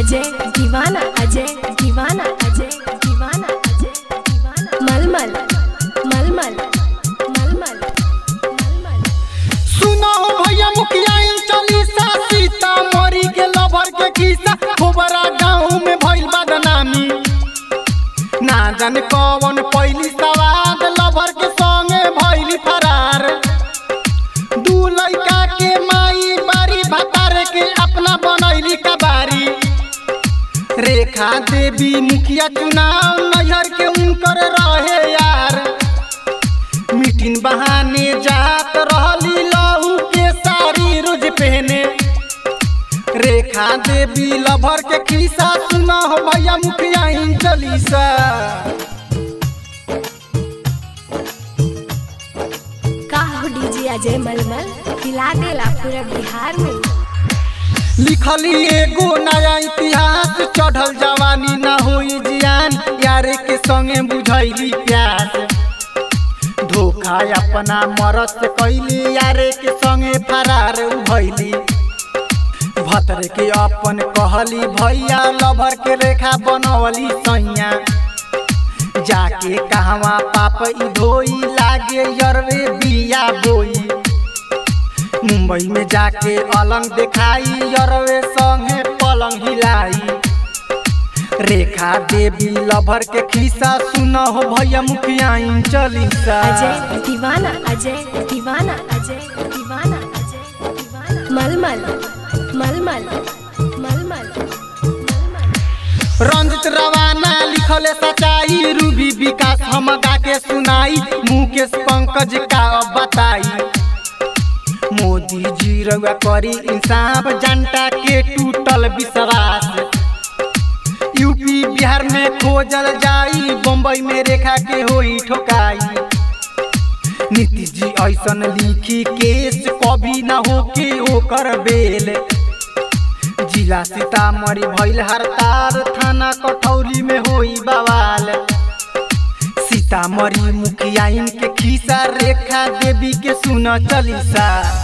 अजय दीवाना अजय दीवाना अजय दीवाना अजय दीवाना मलमल मलमल मलमल मलमल सुनो भैया मुखिया इन चालीसा सीता मरी के लभर के खीसा खोबरा गाँव में भइल बदनामी ना जाने कौन पहली सवाद लभर के संगे भइली फरार दू लड़का के माई बारी भतार के अपना बनैली कबारी रेखा देवी मुखिया चुनाव नैहर के उनकर रहे यार मीटिंग बहाने जात रहली लहू के साड़ी रोज पहने रेखा देवी लभर के खीसा सुना हो भैया मुखिया इन चलीसा का हो डीजे अजय मलमल हिला देला पूरा बिहार में लिखली एगो नया इतिहास चढ़ल जवानी ना होई जियान यारे के संगे बुझैली प्यास धोखा अपना मरद से कैली यारे के संगे फरार भैली भतर के अपन कहली भैया लभर के रेखा बनवली सैया जाके कहवा पाप ई धोई लागे यरवे बिया बोई मुंबई में जाके अलंग दिखाई यरवे संगे पलंग हिलाई रेखा देवी लभर के खीसा सुन हो भैया मुखिया इन चलीसा अजय दीवाना अजय दीवाना अजय दीवाना अजय दीवाना मलमल मलमल मलमल मलमल रंजित रवाना लिखले सच्चाई रूबी विकास हम गा के सुनाई मुकेश पंकज का अब बताई मोदी जी रउआ करी इंसाफ जनता के टूटल विश्वास यूपी बिहार में खोजल जाई बम्बई में रेखा के होई ठोकाई नीतीश जी ऐसन लिखी केस कभी ना होके ओकर बेल जिला सीतामढ़ी भइल हड़ताल थाना कठौली में होई बवाल सीतामढ़ी मुखिया इनके खीसा रेखा देवी के सुन चलीसा